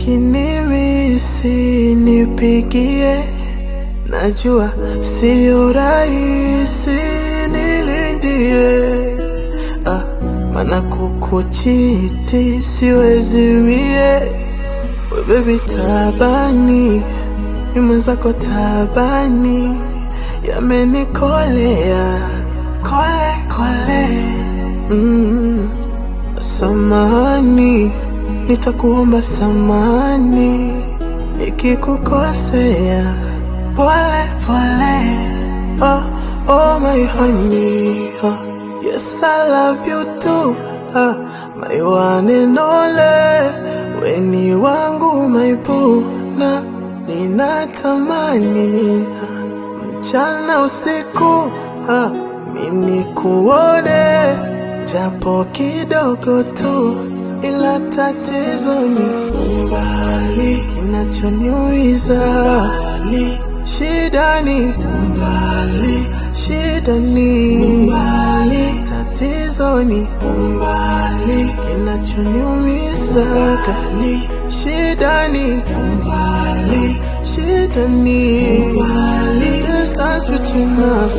ukinimisi nipigie, najua sio rahisi nilindie, ah, mana kukuchiti siwezi mie, we baby tabani, mi mwenzako tabani, yamenikolea kole kole, mm. Samani, nitakuomba samani ikikukosea, pole pole. Oh, oh my honey, oh, yes I love you too. Ah, my one and only, weni wangu my boo, na ninatamani ah, mchana usiku ah, mimi kuone japo kidogo tu, ila tatizo ni umbali, kinachoniuiza umbali, shida ni umbali, shida ni umbali, tatizo ni umbali, kinachoniumiza kali, shida ni umbali, shida ni umbali, distance between us.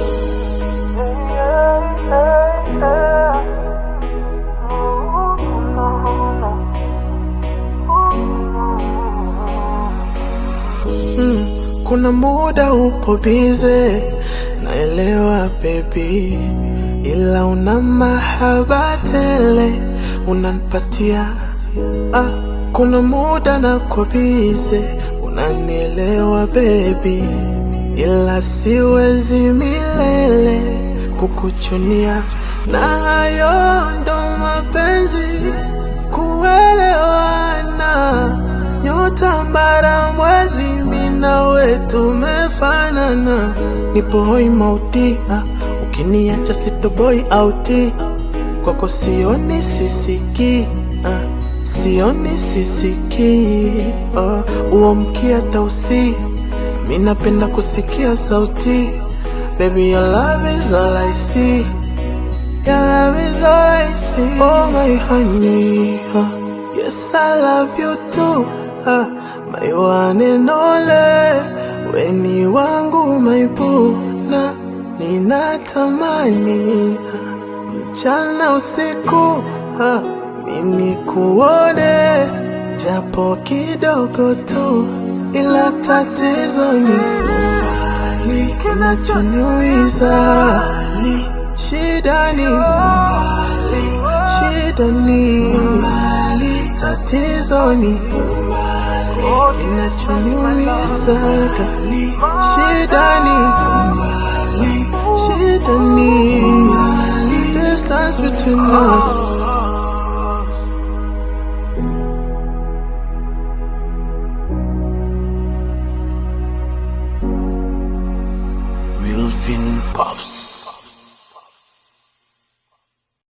Mm, kuna muda upo bize, naelewa baby, ila una mahaba tele unanipatia. Ah, kuna muda nako bize, unanielewa baby, ila siwezi milele kukuchunia, na hayo ndo mapenzi kuelewana nyota mbara mwezi mina we tumefanana, nipo hoi mauti ah, ukiniacha sitoboi auti kwako sioni sisiki ah, sioni sisiki ah, uamkia tausi mi napenda kusikia sauti baby your love is all I see Your love is all I see. Oh my honey, huh? yes I love you too. Huh? My one and only, weni wangu my boo, na ninatamani huh? mchana usiku huh? mimi kuone japo kidogo tu, ila tatizo ni umbali, kinachoniuiza Shida ni umbali, shida ni umbali, tatizo ni umbali, kinachoniumiza kali. Shida ni umbali, shida ni umbali, distance between us. Wilfin Pops.